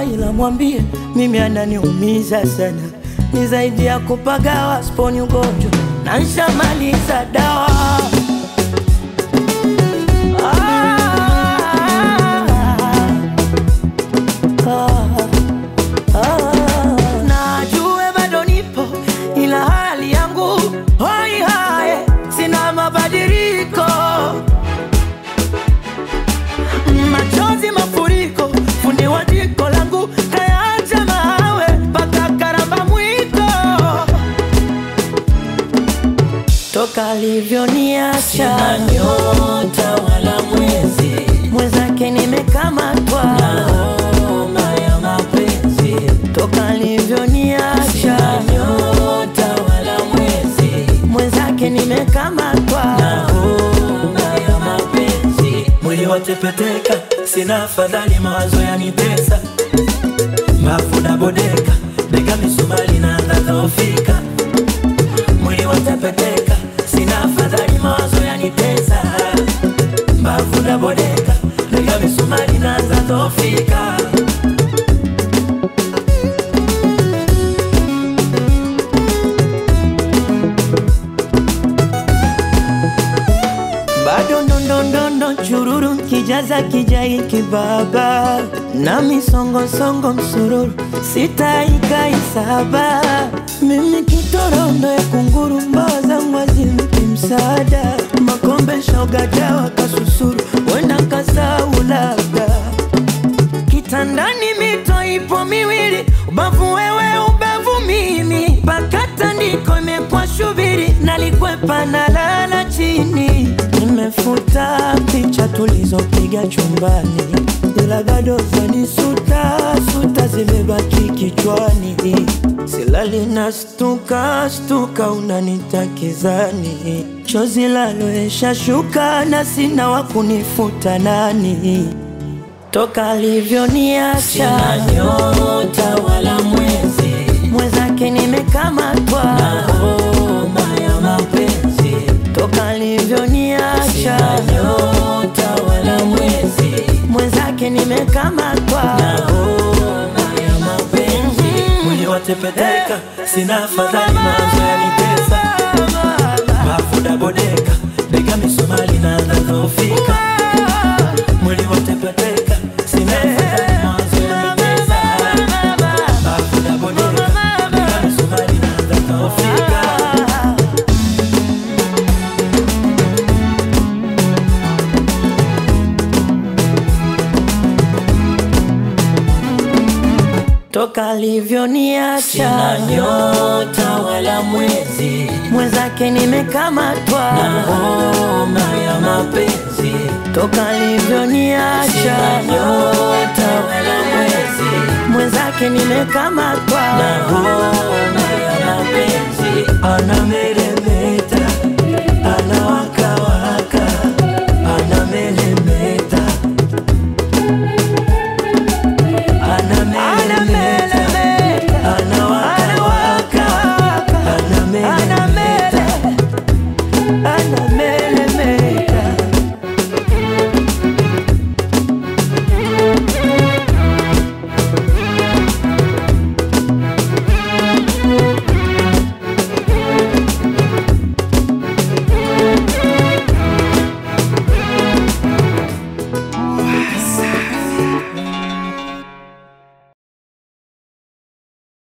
ila mwambie mimi ananiumiza sana, ni zaidi ya kupagawa, sponi ugonjwa na nshamaliza dawa. Ah, ah, najue bado nipo ila hali yangu hoi hae, sina mabadiliko, machozi mafuriko, fundi wa jiko langu kayaacha mawe mpaka karamba mwiko, toka alivyoniacha Sina nyota wala mwezi, mwenzake nimekamatwa, homa ya mapenzi. toka alivyoniacha Sina nyota wala mwezi, mwenzake nimekamatwa, homa ya mapenzi. Mwili watepeteka, sina afadhali, mawazo yanitesa, mbavu na bodeka, bega misumari na dhofika. Mwili watepeteka, sina afadhali, mawazo yanitesa, mbavu na bodeka, bega misumari na dhofika. bado ndondondondo chururu kijaza kijai kibaba na misongosongo msururu sitaikaisaba mimi kitorondo ya kunguru mbawa zangu hazimpi msaada makombe shogadawa kasusuru wenda kasau labda kitandani mito ipo miwili, ubavu wewe, ubavu mimi, mpaka tandiko imekuwa shubiri, nalikwepa na lala chini. Nimefuta picha tulizopiga chumbani, ila bado zanisuta suta zimebaki kichwani, silali na stuka stuka, unanitakizani chozi laloesha shuka na sina wa kunifuta nani toka alivyoniacha Sina nyota wala mwezi, mwenzake nimekamatwa, homa ya mapenzi. toka alivyoniacha Sina nyota wala mwezi, mwenzake nimekamatwa, homa ya mapenzi. Mwili watepeteka, sina afadhali, mawazo yanitesa, mafuda bodeka, bega misumari na dhofika. Mwili watepeteka, sina afadhali, mawazo yanitesa, mafuda bodeka, bega misumari na dhofika. toka alivyoniacha Sina nyota wala mwezi, mwenzake nimekamatwa, homa ya mapenzi. toka alivyoniacha Sina nyota wala mwezi, mwenzake nimekamatwa, homa ya mapenzi. Aname